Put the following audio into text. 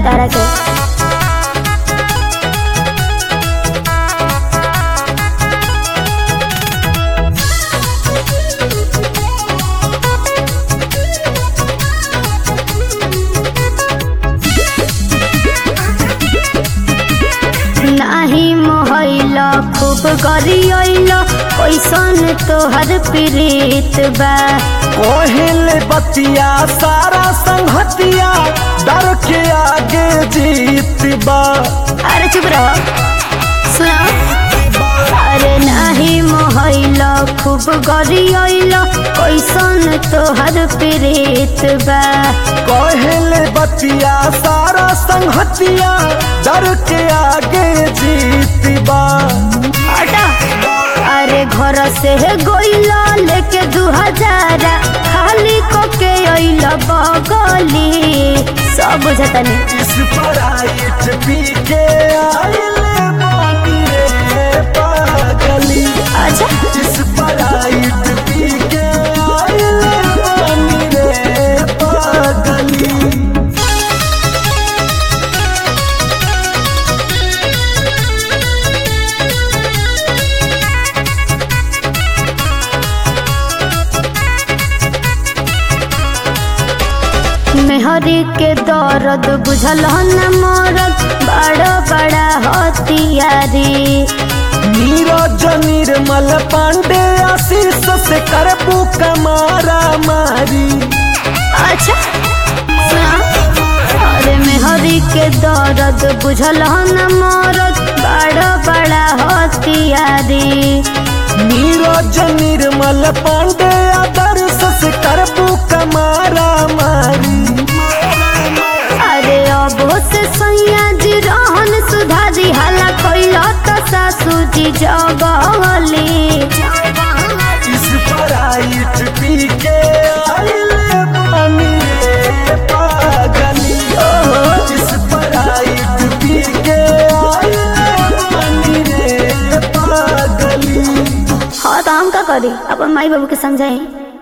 तारा के नाही मोहैल खूब गरियल कैसन तोहर प्रीत बा कोहिल बतिया सारा संगतिया डर के आगे जीत बा अरे चुप रहो सुनो अरे नाही मोहैल खूब गरियल कैसन तोहर प्रीत बा कोहिल बतिया सारा संगतिया डर के आगे जीत बा हटा अरे घर से गोइल लेके दू हजार खाली को के अइल बगली सब बुझतनी इस पराइट पी के आइले बानी रे पागली अच्छा इस पराइट पी के आइले बानी रे पागली मेहरी के दर्द बुझल न मरद बड़ा बड़ा हथियारी नीरज निर्मल पांडे आशीष से करबू कमारा मारी अच्छा सुना अरे मेहरी के दर्द बुझल न मरद बड़ा बड़ा हथियारी नीरज निर्मल पांडे आदर्श से करबू कमारा मारी अरे अब से सैया जी रहन सुधारी हाला कैल तो सासू जी जगली इस पराइट पी के आइले पानी रे पागली इस पराइट पी के आइले पानी रे पागली हाँ तो हम का करी अपन माई बाबू के समझाई